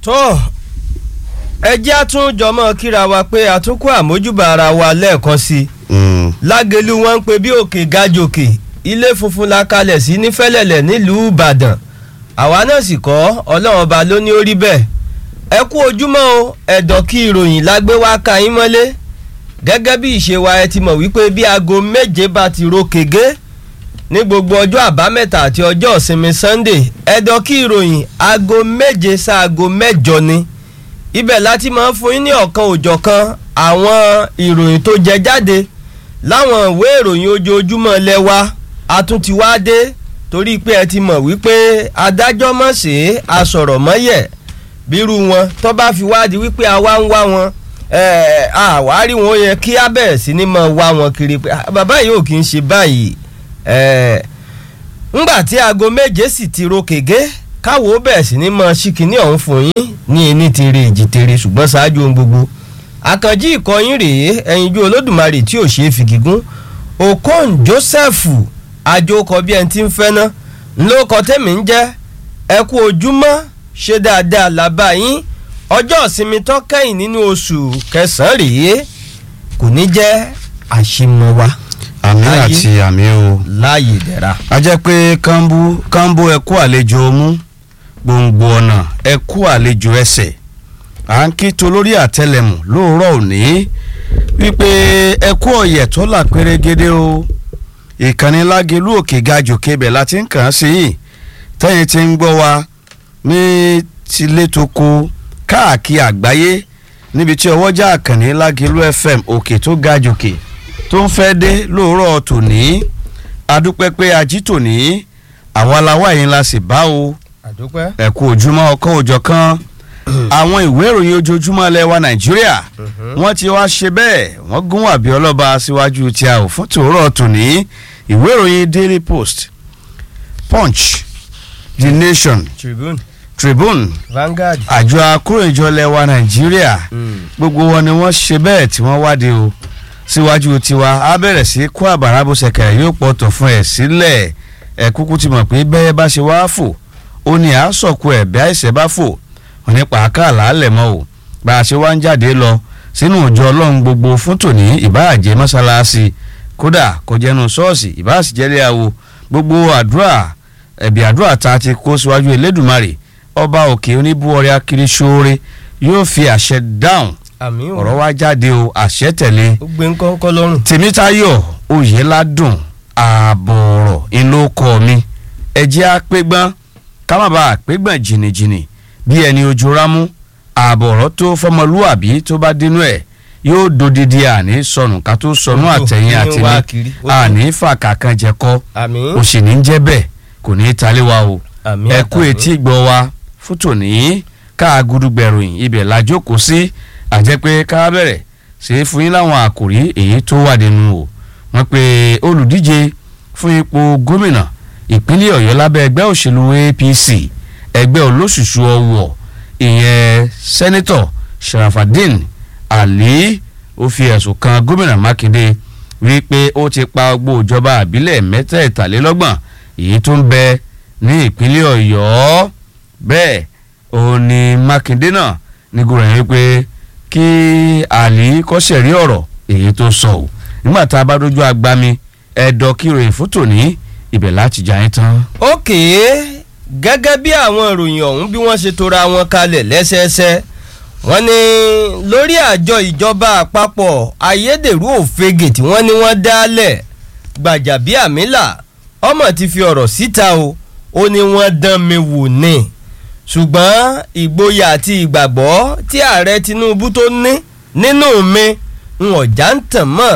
tó ẹ jẹ́ àtúnjọmọ́ kíra wa pé àtúnkù àmójúbà ara wa lẹ́ẹ̀kan sí i lágẹ̀lú wọn ń pe bí òkè gajòkè ilé funfun la kalẹ̀ sí ní fẹ́lẹ̀lẹ̀ nílùú ìbàdàn àwa náà sì kọ́ ọlọ́run ọba ló ní orí bẹ́ẹ̀ ẹ kú ojúmọ́ o ẹ̀dọ̀ kí ìròyìn lágbé wá ka yín mọ́lé gẹ́gẹ́ bí ìṣe wa ẹ ti mọ̀ wípé bí aago méje bá ti ro kègé ní gbogbo ọjọ́ àbámẹ́ta àti ọjọ́ ìsinmi sunday ẹ̀dọ̀ kí ìròyìn aago méje sáago mẹ́jọ ni ibẹ̀ láti máa ń fún yín ní ọ̀kan òjọ̀kan àwọn ìròyìn tó jẹ jáde láwọn ìwé ìròyìn ojoojúmọ́ lẹ́wà àtúntiwádé torí pé ẹ ti mọ̀ wípé adájọ́ mọ̀ sí asọ̀rọ̀ mọ́yẹ̀ bírú wọn tó bá fi wádìí wípé àwa ń wá wọn àwárí wọn yẹ kí á bẹ̀rẹ̀ sí ni mọ̀ wá wọn kiri pé bàbá yìí ò kì í ṣe báyìí ńgbà tí aago méje sì ti ro kègé káwo bẹ̀rẹ̀ sí ni mọ̀ ṣìkìní ọ̀hún fún yín ní ẹni tere èjì tere ṣùgbọ́n ṣáájú ohun gbogbo àkànjí ìkọyín rèé ẹyinjú olódùmarè tí ò ṣe é fi gígùn okon joseph àjòkọ bí ẹni tí ń fẹ́ ná ńlọkọ tẹ́mi ń jẹ́ ẹ kú ojúmọ́ ṣe dáadáa làbá yín ọjọ́ ìsinmi tó kẹ́yìn nínú oṣù kẹsàn-án rèé kò ní jẹ́ àṣemọ wa. àmì àti àmì o. láàyè dẹ̀ra. a jẹ́ pé kánbú kánbú ẹ kú àlejò mú gbòǹgbò ọ̀nà ẹ kú àlejò ẹsẹ̀ à ń kí tolórí àtẹlẹmù lóòrọ̀ òní wípé ẹ kú ọ̀yẹ̀ tó là pérégedé o ìkànnì lágelú òkè gajù kebẹ̀ la ti ń kàn án sí yìí tẹ́yìn ti ń gbọ́ wa ní tilétoko káàkiri àgbáyé níbi tí ọwọ́jà àkànní lágelú fm òkè tó gajòkè tó ń fẹ́ dé lóòrọ̀ tòní adúpẹ́ pé ají tòní àwọn aláwa yìí la sì bá o àdúpẹ́. ẹ kú ojúmọ́ ọkọ̀ òjọ̀ kan àwọn ìwé ìròyìn ojoojúmọ́ ilẹ̀ wa nàìjíríà wọ́n ti wá ṣe bẹ́ẹ̀ wọ́n gún wàbí ọlọ́ba síwájú tí a ò fún tòórọ́ tòní ìwé ìròyìn daily post punch the nation tribune tribune vanguard. àjọ akóròyìnjọ ilẹ̀ wa nàìjíríà gbogbo wọn ni wọ́n ṣe bẹ́ẹ̀ tí wọ́n wádìí o síwájú tiwa á bẹ̀rẹ̀ sí kó àbàrà bó ṣẹ̀kẹ̀ yóò pọ̀tọ̀ fún ẹ̀ sílẹ̀ ẹ̀ kúkú ti mọ̀ pé bẹ́ẹ̀ bá ṣe wá fò ó ní àásọ̀kù ẹ̀ bẹ́ẹ̀ àìsẹ̀ bá fò wọn ní pàákà làálẹ̀ mọ́ o bá a ṣe wá ń jáde lọ sínú ìjọ ọlọ́run gbogbo fún tòní ìbáàjẹ́ mọ́ṣáláṣí kódà kò jẹ́nu ṣọ́ọ̀ṣì ìbáàsìjẹ́lẹ̀ àwo gbogbo àdúrà ẹ̀bì àdúrà tá a ti kó síwájú elédùnmarè ọba òkè oníbúọrẹ akiri ṣoore yóò fi àṣẹ dáhùn àmì ò ọ̀rọ̀ wá jáde o àṣẹ tẹ̀lé ó gbé ńkọ́ńkọ́ lọ́rùn. tèmítayọ̀ oyèládùn ààbọ̀ọ̀rọ̀ ìlókọ̀ mi ẹ̀jẹ̀ àpégbọ́n ká má bàa àpégbọ́n jìnnìjìnnì bí ẹni ojú rámú ààbọ̀ọ̀rọ̀ tó fọmọlúwàbí tó bá dínú ẹ̀ yóò dodidi àní sọnù ká tó sọnù àtẹ̀yìn ní wá àtẹ̀mí kiri, ó tó. àní fàkàkàn jẹ̀kọ́ àmì ó sì ní jẹ́ bẹ́ẹ̀ kò ní í talé wa o àmì ẹ kú àtàmì. etí gbọ́ wa fótó ní ká gudugbẹ̀ròyìn ibẹ̀ la jókòó sí àjẹ́ pé ká bẹ̀rẹ̀ ṣe é fún yín láwọn àkòrí èyí tó wà nínú o wọ́n pe olùdíje fún ipò gómìnà ìpínlẹ̀ ọ̀yọ́ lábẹ́ ẹgbẹ́ òṣèlú apc ẹgbẹ́ olóṣùṣù ọwọ́ ìyẹn sẹ́nitọ̀ sharafadin ali ó fi ẹ̀sùn kan gómìnà mákindé wípé ó ti pa gbogbo ìjọba àbílẹ̀ mẹ́tẹ̀ẹ̀talélọ́gbọ̀n èyí tó ń bẹ ní ìpínlẹ̀ ọ̀yọ́ bẹ́ẹ̀ òun ni mákindé náà ní gòrò yẹn wípé kí àlì kọ́sẹ̀ rí ọ̀rọ̀ èyí tó sọ ò nígbà tá a bá dójú agbami ẹ̀dọ̀ kíròyìn fún tòní ibẹ̀ láti jà yín tán. ókè gẹ́gẹ́ bí àwọn ìròyìn ọ̀hún bí wọ́n ṣe tora wọn kalẹ̀ lẹ́sẹẹsẹ wọ́n ní lórí àjọ ìjọba àpapọ̀ ayédèrú òfegè tí wọ́n ní wọ́n dálẹ̀ gbàjàbíàmílà ọmọ ti fi ọ̀rọ̀ síta o ó ní wọ́n dán mi wò ní ṣùgbọ́n ìgboyà àti ìgbàgbọ́ tí ààrẹ tinubu tó ní nínú mi ń ọ̀já ń tàn mọ́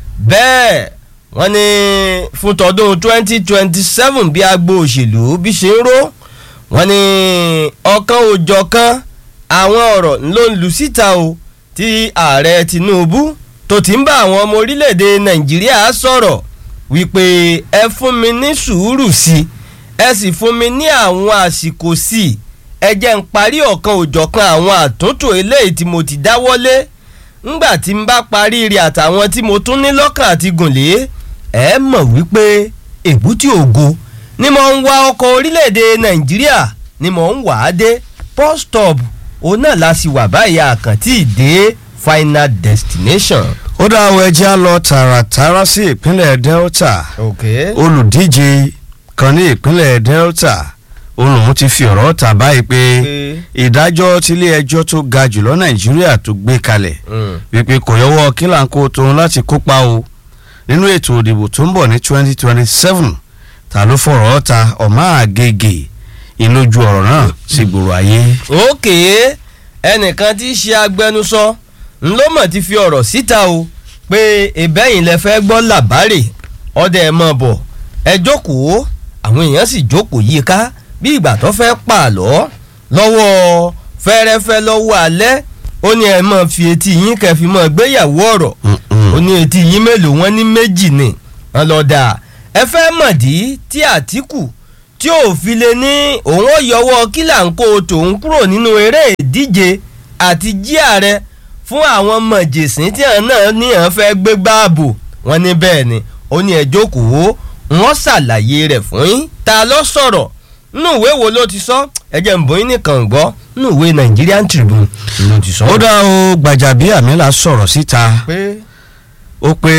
bẹ́ẹ̀ wọ́n ní fún tọdún twenty twenty seven bí agbo òṣèlú bí ṣe ń ró wọ́n ní ọ̀kan òjọ̀kan àwọn ọ̀rọ̀ ló ń lu síta o tí ààrẹ tinubu tó ti ń bá àwọn ọmọ orílẹ̀-èdè nàìjíríà sọ̀rọ̀ wípé ẹ fún mi ní sùúrù sí i ẹ sì fún mi ní àwọn àsìkò sí i ẹ jẹ́ ń parí ọ̀kan òjọ̀kan àwọn àtúntò eléyìí tí mo ti dáwọ́lé ńgbà tí n bá parí rẹ̀ àtàwọn tí mo tún ní lọ́kàn àti gùnlé ẹ mọ̀ wípé èbúté ògo ni mo ń wa ọkọ̀ orílẹ̀-èdè nàìjíríà ni mo ń wà á dé bus stop òun náà la sì wà báyìí àkàntì ìdè final destination. ó dá àwọn ẹjẹ́ á lọ tààràtàrà sí ìpínlẹ̀ Delta ok olùdíje kan ní ìpínlẹ̀ Delta olùhùn ti fi ọ̀rọ̀ ta báyìí pé ìdájọ́ tílé ẹjọ́ tó ga jùlọ Nàìjíríà tó gbé kalẹ̀ wípé kò yọwọ́ kílàńkó tóun láti kópa o nínú ètò òdìbò tó ń bọ̀ ní 2027 ta ló fọ̀rọ̀ ta ọ̀má àgègè ìlójú ọ̀rọ̀ náà sí gbòòrò ayé. ok ẹnìkan tí í ṣe agbẹnusọ ńlọmọ ti fi ọ̀rọ̀ síta o pé ìbẹ́yìn lẹ fẹ́ gbọ́ làbárè ọdẹ ẹ̀ mọ̀ bọ̀ ẹ jókòó àwọn èèyàn sì jókòó yí ká bí ìgbà tó fẹ́ pààlọ́ lọ́wọ́ fẹ́rẹ́fẹ́ lọ́wọ́ alẹ́ ó ní ẹ máa fi etí yín kẹfì máa gbéyàwó ọ̀rọ̀ ó ní etí yín mélòó wọn ní méjì ni wọn lọ dà ẹ fẹ́ mọ̀dí tí Àtíkù tí ò fi lè ní òun ó yọwọ́ kílàńkó tòun kúrò nínú eré ìdíje àti jí ààrẹ fún àwọn mọ̀jẹ̀sín tí àwọn náà ní àwọn fẹ́ gbé gbáàbò wọn ní bẹ́ẹ̀ ni ó ní ẹ jókòó wọ́n ṣàlàyé rẹ̀ fún yín ta ló sọ̀rọ̀ nínú ìwé wo ló ti sọ ẹ jẹ́ n bóyá nìkan gbọ́ nínú ìwé Nigerian Tribune ló ti sọ. ó dá o Gbàjàbíàmílà sọ̀rọ̀ síta pé ó pé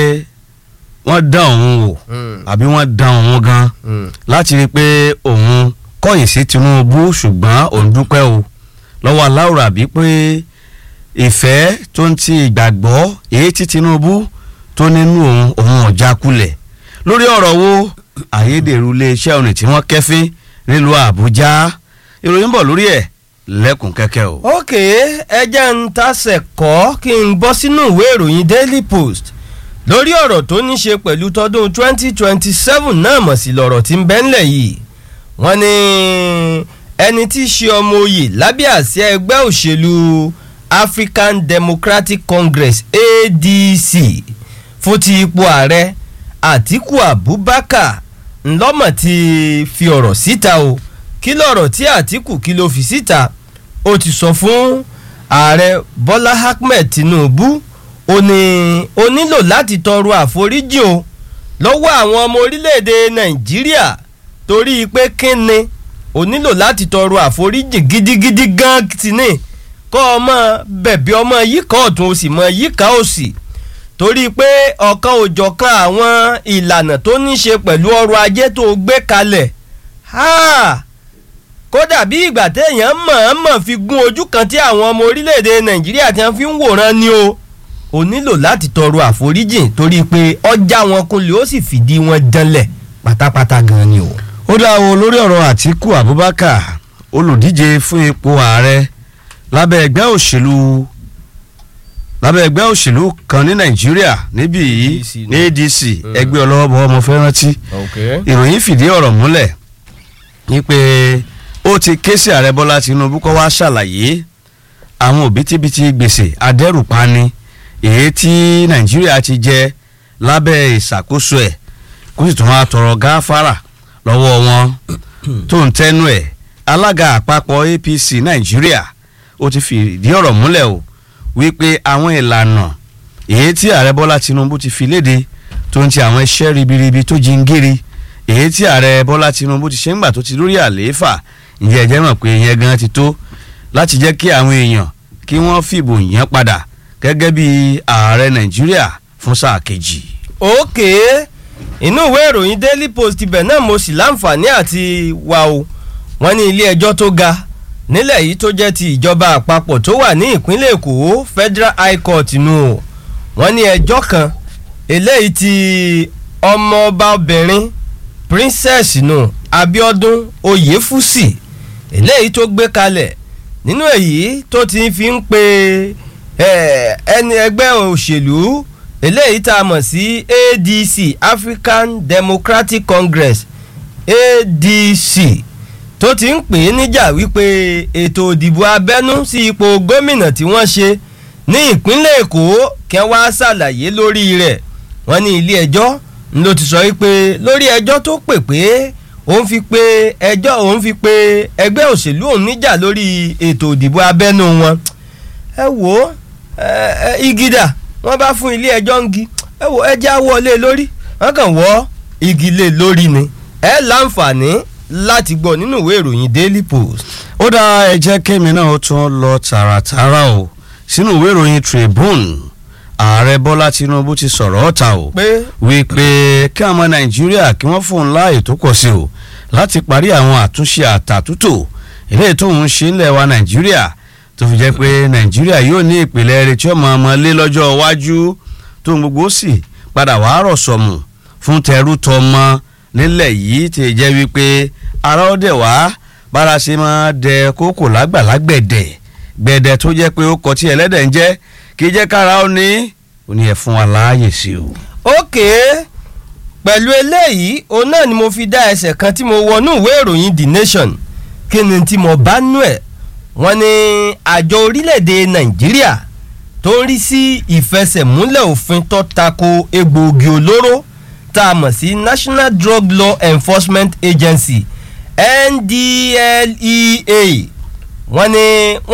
wọ́n dán òun wò àbí wọ́n dán òun gan láti rí i pé òun kọ̀yìn sí Tinubu ṣùgbọ́n òun dúpẹ́ o lọ́wọ́ aláwòrán àbí pé ìfẹ́ tó ń ti ìgbàgbọ́ èyí tí Tinubu tó nínú òun òun ọ̀já kulẹ̀ lórí ọ̀rọ̀ wo ayédèrú iléeṣẹ́ òní tí wọ́n kẹ́fín nílùú Àbújá ìròyìn bọ̀ lórí ẹ̀ lẹ́kùn kẹ́kẹ́ o. ok ẹ jẹ́ ń tasẹ̀ kọ́ kí n bọ́ sínú ìwé ìròyìn Daily Post lórí ọ̀rọ̀ tó ní ṣe pẹ̀lú tọdún 2027 náà mọ̀ sí lọ́rọ̀ tí ń bẹ ńlẹ̀ yìí wọ́n ní ẹni tí í ṣe ọmọ oyè lábẹ́ àsíá ẹgbẹ́ òṣèlú African Democratic Congress ADC fún ti ipò ààrẹ Àtíkù Abubakar ńlọ́mọ̀ ti fi ọ̀rọ̀ síta o kí lọ̀rọ̀ tí Àtíkù kí ló fi síta ó ti sọ fún ààrẹ Bọ́lá Ahmed Tinubu ó ní ó nílò láti tọrọ àforíjì o lọ́wọ́ àwọn ọmọ orílẹ̀-èdè Nàìjíríà torí pé kínni ó nílò láti tọrọ àforíjì gidigidi gan ti ní kọ́ ọmọ bẹ̀bí ọmọ yíká ọ̀tún ó sì mọ yíká òsì torí pé ọ̀kan òjọ̀kan àwọn ìlànà tó ní ṣe pẹ̀lú ọrọ̀ ajé tó gbé kalẹ̀ kódà bí ìgbà téèyàn mọ̀ọ́mọ̀ fi gún ojú kan tí àwọn ọmọ orílẹ̀-èdè Nàìjíríà ti fi ń wòran ni o ò nílò láti tọrọ àforíjìn torí pé ọjà wọn kunlẹ̀ ó sì fìdí wọn janlẹ̀ pátápátá gan ni o. ó dá o lórí ọ̀rọ̀ Àtíkù Abubakar olùdíje fún ipò ààrẹ lábẹ́ ẹgbẹ́ òṣèlú lábẹ́ ẹgbẹ́ òṣèlú kan ní Nàìjíríà níbí yìí ní ADC ẹgbẹ́ ọlọ́wọ́bọ̀ ọmọ fẹ́ rántí ìròyìn fìdí ọ̀rọ̀ múlẹ̀ ní pé ó ti ké sí ààrẹ Bọ́lá Tinubu kó wá ṣàlàyé àwọn òbítíbitì gbèsè adẹ́rùpani èyí tí Nàìjíríà ti jẹ lábẹ́ ìṣàkóso ẹ̀ kó sì tún wá tọrọ gáfárà lọ́wọ́ wọn tó ń tẹnu ẹ̀ alága àpapọ̀ APC Nàìjíríà ó ti fìdí ọ̀rọ̀ múlẹ̀ o wípé àwọn ìlànà èyí tí ààrẹ Bọ́lá Tinubu ti fi léde tó ń ti àwọn iṣẹ́ ribiribi tó jingiri èyí tí ààrẹ Bọ́lá Tinubu ti ṣe ń gbà tó ti lórí àlééfà ǹjẹ́ ẹ jẹ́ mọ̀ pé ìyẹn gan ti tó láti jẹ́ kí àwọn èèyàn kí wọ́n fìbò yàn padà gẹ́gẹ́ bí ààrẹ Nàìjíríà fún sáà kejì. òkè inú ìwé ìròyìn Daily Post ibẹ̀ náà mo sì láǹfààní àti wà o wọ́n ní ilé ẹjọ́ tó ga nílẹ̀ yìí tó jẹ́ ti ìjọba àpapọ̀ tó wà ní ìpínlẹ̀ Èkó Federal High Court nù o wọ́n ní ẹjọ́ kan eléyìí ti ọmọọba obìnrin princess nù Abíọ́dún Oyèfúsì eléyìí tó gbé kalẹ̀ nínú èyí tó ti fi ń pe ẹni ẹgbẹ́ òṣèlú eléyìí tá a mọ̀ sí ADC African Democratic Congress ADC tó ti ń pè é níjà wípé ètò òdìbò abẹ́nú sí ipò gómìnà tí wọ́n ṣe ní ìpínlẹ̀ Èkó kí wọ́n wá ṣàlàyé lórí rẹ̀ wọ́n ní ilé ẹjọ́ ló ti sọ wípé lórí ẹjọ́ tó pè pé òun fi pé ẹjọ́ òun fi pé ẹgbẹ́ òṣèlú òun níjà lórí ètò òdìbò abẹ́nú wọn ẹ wò ó igida wọ́n bá fún ilé ẹjọ́ ń gi ẹ wò ẹjẹ́ wọlé lórí wọ́n kàn wọ́ igi lé lórí ni ẹ láǹfààní láti gbọ́ nínú ìwé ìròyìn Daily Post. ó dá ẹ jẹ́ kémi náà ó tún lọ tààràtààrà o sínú ìwé ìròyìn Tribune ààrẹ Bọ́lá Tinubu ti sọ̀rọ̀ ọ̀tà o pé wípé kí àwọn Nàìjíríà kí wọ́n fóun láàyè tó pọ̀ sí o láti parí àwọn àtúnṣe àtàtúntò eléyìí tóun ṣe ńlẹ̀ wa Nàìjíríà tó fi jẹ́ pé Nàìjíríà yóò ní ìpìlẹ̀ rẹ̀ tí ó máa mọ lé lọ́jọ́ iwájú tóun gbogbo sì padà wàá rọ̀ sọ̀mù fún tẹrú tọmọ nílẹ̀ yìí ti jẹ́ wípé ara ó dẹ̀ wá bára ṣe máa dẹ kókò lágbàlagbẹ̀dẹ̀ gbẹ̀dẹ̀ tó jẹ́ pé ó kọ tí ẹlẹ́dẹ̀ ń jẹ́ kì í jẹ́ kára ó ní ó ní ẹ̀ fún wa láàyè sí o. ókè pẹ̀lú eléyìí òun náà ni mo fi dá ẹsẹ̀ kan tí mo wọnú ìwé ìròyìn The Nation kí ni tí mo bá nú ẹ̀ wọ́n ní àjọ orílẹ̀-èdè Nàìjíríà tó ń rí sí ìfẹsẹ̀múlẹ̀ òfin tó tako egbòogi olóró tá a mọ̀ sí National Drug Law Enforcement Agency NDLEA wọ́n ní